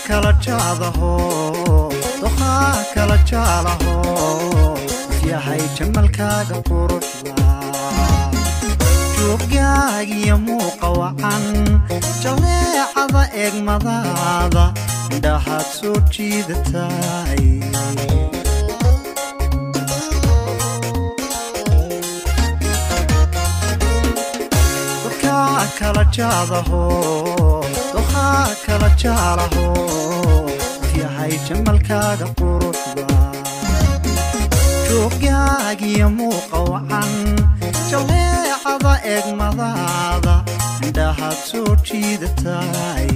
kala jaadaho doqaa kala jaalaho yahay jamalkaaga quruxda joogaagiyo muuqa wacan jaleecada eegmadaada indhahaad soo jiidatay dadkaa kala jaadaho doqaa kala jaalaho yahay jamalkaaga quruxda joogaagiyo muuqa wacan jaleecada eegmadaada indhahaad soo jiidatay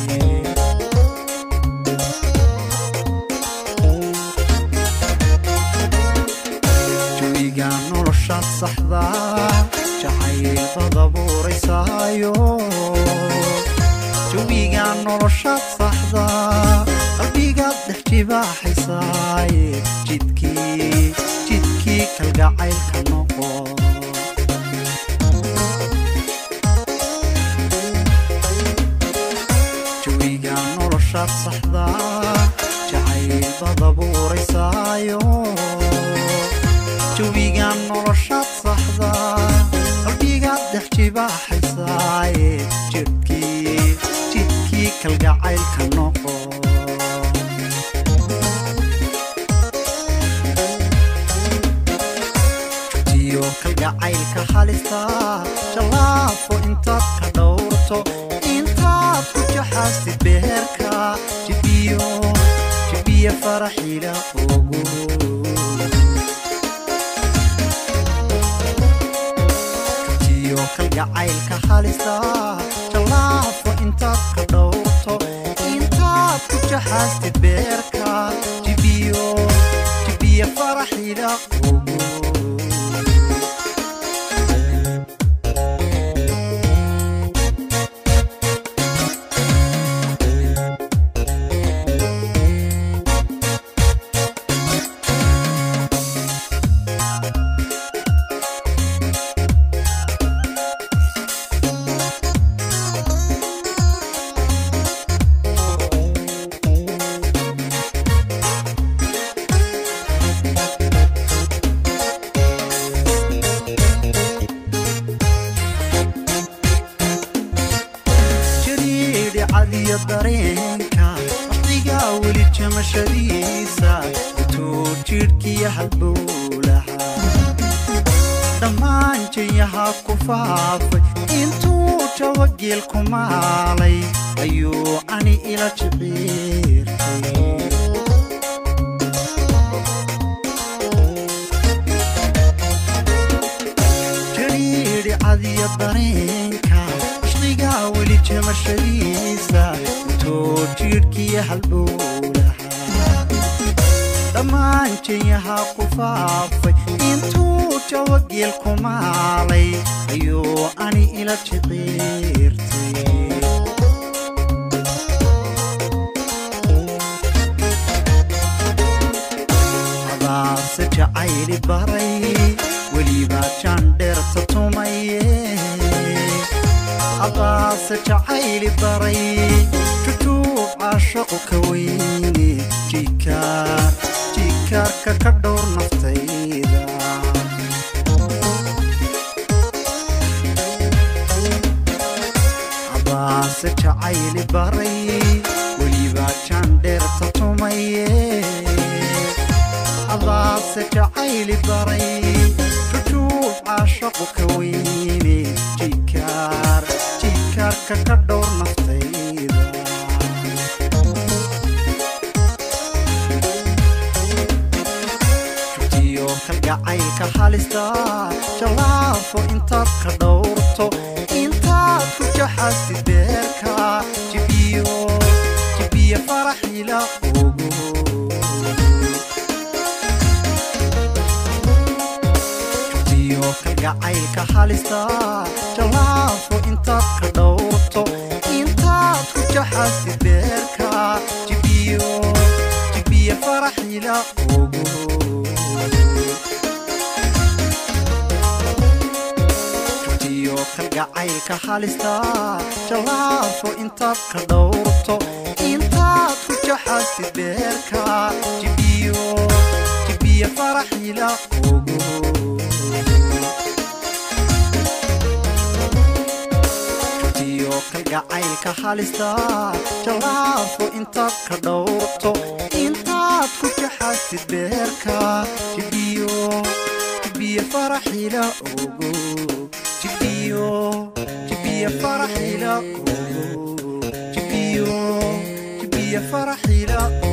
jawiga noloshaad saxda jacaylbad abuuraysaayo jawiga noloshaad saxda qalbigaad dhex jibaaxaysaay jidkii jidkii kalgacaylka noqo jawiga noloshaad saxda jacaylbad abuuraysaayo jawiga noloshaad saxda qalbigaad dhex jibaaxaysaay jidkii jidkii kalgacaylka noqo jutiyo kalgacaylka halista jallaafo intaad ka dhowrto intaad ku jaxaastid beherka jibiyo jibiyo faraxiila ogo jutiyo kalgacaylka halista jallaafo intaad ka dhowrto intaad ku jaxaastid beerka jibiyo jibiyo faraxiila ogo jariidhi cadiyo dareenka waqtigaa weli jamashadiisa intuu jidhkiyo halbowlaha dhammaan jayahaa ku faafay intuu jawageel ku maalay ayuu cani ila jiciirtay jariidhi cadiyo dareenka ishqigaa weli jamashadiisa intuu jidhkiyo halbowlaha dhammaan jayahaa ku faafay intuu jawageel ku maalay ayuu ani ila jiciirtay hadaase jacayli baray welibaa jaandheerta tumaye hadaase jacayli baray jujuub caashaqu ka weyne jikaar jikaarka ka dhowr naftayda hadaase jacayli baray welibaa jaandheerta tumaye hadaase jacayli baray jujuub caashaqu ka weyne jikaar jikaarka ka dhowr naftayda jutiyo kalgacaylka halista jallaafo intaad ka dhowrto intaad ku jaxaastid beerka jibiyo jibiyo faraxiila ogo jutiyo kalgacaylka halista jallaafo intaad ka dhowrto intaad ku jaxaastid beerka jibiyo jibiyo faraxiila ogo jutiyo kalgacaylka halista jallaafo intaad ka dhowrto intaad ku jaxaasti beerka jibiyo jibiya faraxila ogo jutiyo kalgacaylka halista jallaafo intaad ka dhowrto intaad ku jaxaastid beerka jibiyo jibiya faraxila ogo jibiyo jibiya faraxila ogo jibiyo jibiya faraxila